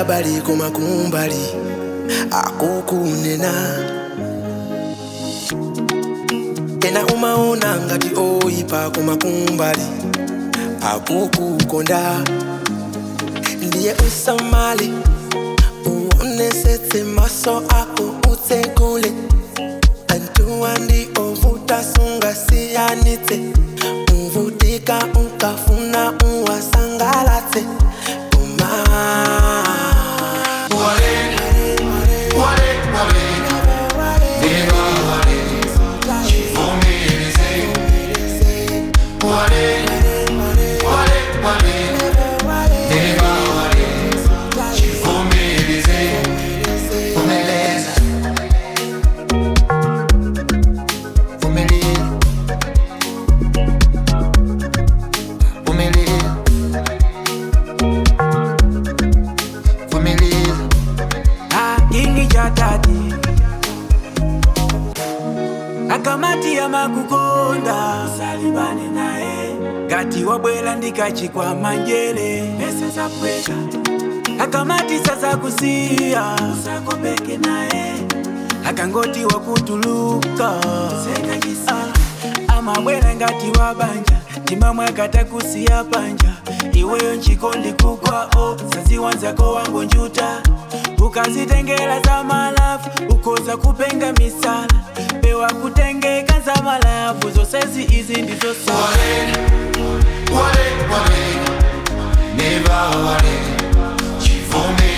abali kumakumbali akukunena ena umaona ngati oyipa kumakumbali akukukonda ndiye usamale uonesetse maso ako utsekule antuwa ndi ovuta sungasiyanitse uvutika ukafuna uwasangalatse uma kingi cha tati akamati ya makukonda usalibane naye ngati wabwela ndikachikwa manjele pesa za pweka akamati sasa kusiya usakopeke naye akangoti wakutuluka ah, amabwela ngati wabanja timamwe akatakusiya panja iweyo nchikondi kukwao saziwanzako wangu njuta ukazitengela za malafu ukoza kupenga misala pewa kutengeka za malafu zosezi izi ndizo sala Never worry, chivumi